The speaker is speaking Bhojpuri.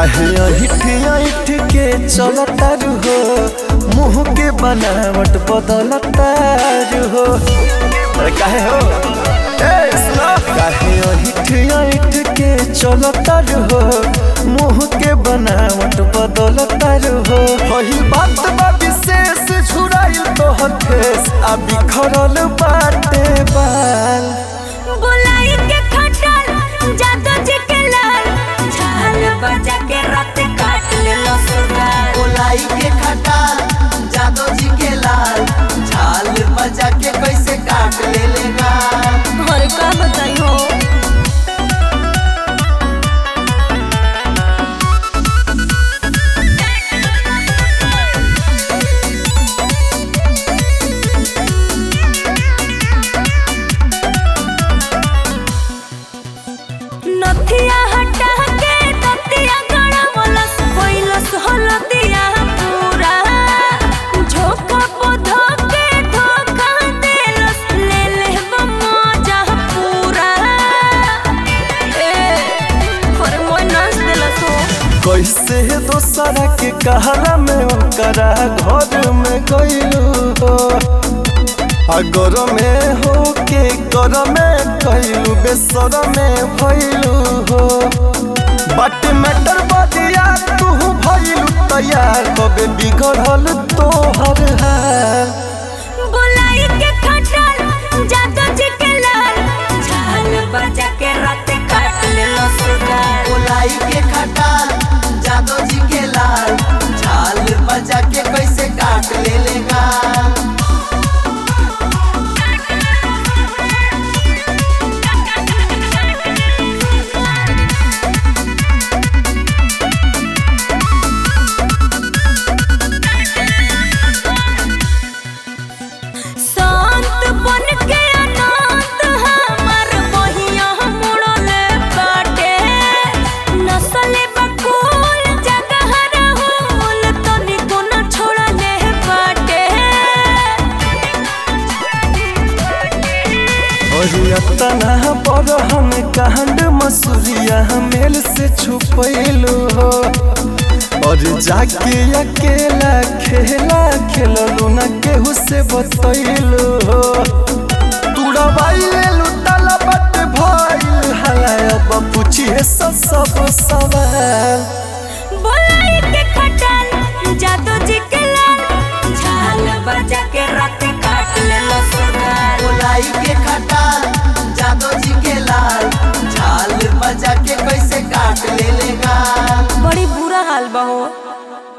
काहे अहिठ अहिठ के चलतारू हो मुंह के बनावट बदलतारू हो अरे काहे हो ए सुनो काहे अहिठ अहिठ के चलतारू हो मुंह के बनावट बदलतारू हो पहिल बात बा विशेष झुराइल तोहर फेस आ बिखरल बाटे बाल गोलाई के खटल जादो जी के लाल झाल बजा के रात काट ले लसुराल गोलाई के खटाल जादव जी के लाल झाल बजा के कैसे काट ले लेगा और का बताई हो नथिया हटा के ततिया गड़ा मलस कोइलस हलदिया पूरा झोंका पोधो के धोखा देलस ले ले मजा पूरा ए पर मोय नाच देलस हो कैसे दोसरा के कहला में ओकरा घर में गइलू हो अगर में हो के कर में कहलू बेसर में भइलू हो बट मैटर बदिया तू भइलू तैयार कबे बिगड़ल तोहर हाल गोलाई के खटल जादो जी के लाल झाल बजा के रात काट ले लसुराल गोलाई के खटाल जादव जी के लाल झाल बजा के कैसे काट ले लेगा शांत बन के अनाथ हमर बहिया मुड़ले बाटे नसले बकुल जगह रहूल तनिको न छोड़ले बाटे और तना पर हम कांड मसूरिया मेल से छुपैलू हो और जाके अकेला खेला खेललू न केहू से बतैलू हो तुड़बाई लेलू ताला बट भइल हला अब पूछिए सब सब सवाल बोलाई के खटल जादू जी के लाल